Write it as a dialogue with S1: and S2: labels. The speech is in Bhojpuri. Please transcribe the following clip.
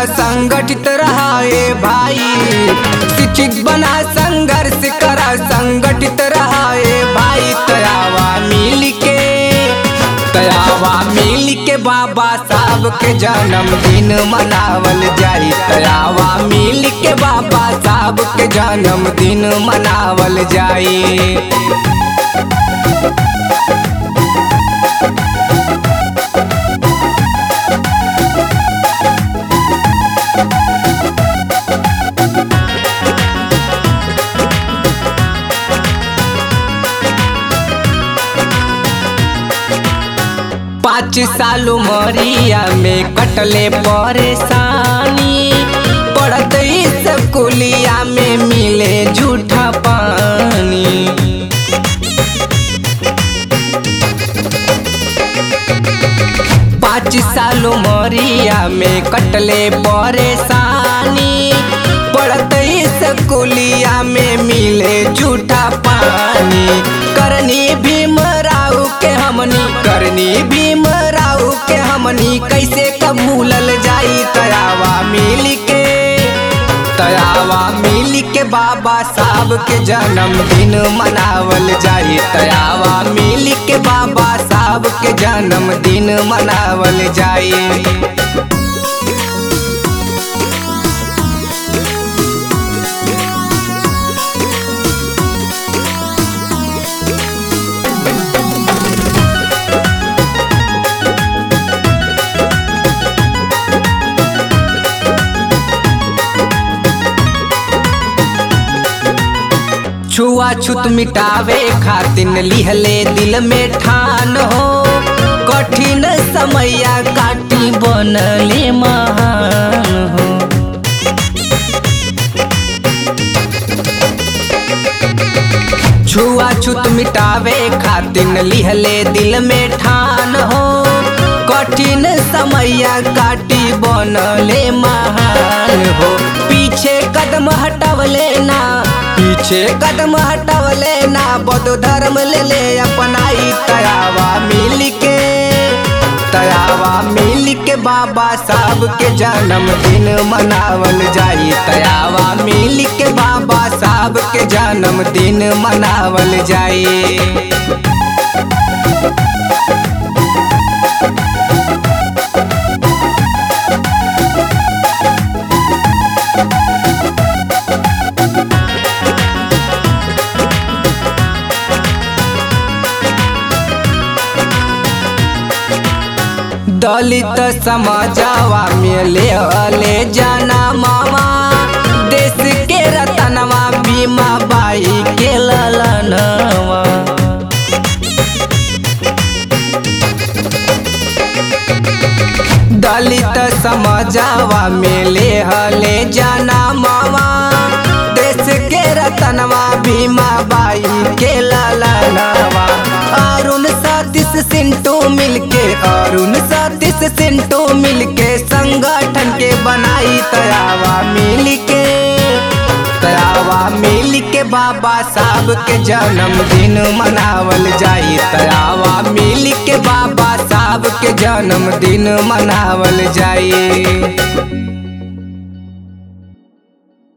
S1: संगठित रहाए भाई शिक्षित बना संघर्ष करा संगठित रहाए भाई तयावा मिल के तयावा मिल के बाबा साहब के जन्मदिन मनावल जाई तयावा मिल के बाबा साहब के जन्मदिन मनावल जाई पाँच साल उमरिया में कटले परेशानी पढ़त स्कूलिया में मिले झूठा पानी पाँच साल उमरिया में कटले परेशानी पढ़त स्कूलिया में मिले झूठा पानी करनी भीम राव के हमनी करनी भीम राव के हमनी कैसे कबूलल जाई तयावा मिल के तयावा मिल के बाबा साहब के जन्मदिन मनावल जाई तयावा मिल के बाबा साहब के जन्मदिन मनावल जाई छुआछूत मिटावे खातिर लिहले दिल में ठान हो कठिन समैया काटी बनले महान हो छुआछूत मिटावे खातिर लिहले दिल में ठान हो कठिन समैया काटी बनले महान हो पीछे कदम हटवले ना पीछे कदम हटवले ना बौद्ध धर्म ले ले अपनाई तयावा मिल के तयावा मिल के बाबा साहब के जन्मदिन मनावल जाई तयावा मिल के बाबा साहब के जन्मदिन मनावल जाई दलित समाजवा में ले ले जाना मामा देश के रतनवा बीमा बाई के ललनवा दलित समाजवा में ले ले जाना मामा देश के रतनवा भीमा बाई के ललनवा अरुण सतीश सिंटू मिलके अरुण सतीश सिंटू मिलके संगठन के बनाई तयावा मिलके तयावा मिल के बाबा साहब के जन्मदिन मनावल जाई तयावा मिल के बाबा साहब के जन्मदिन मनावल जाई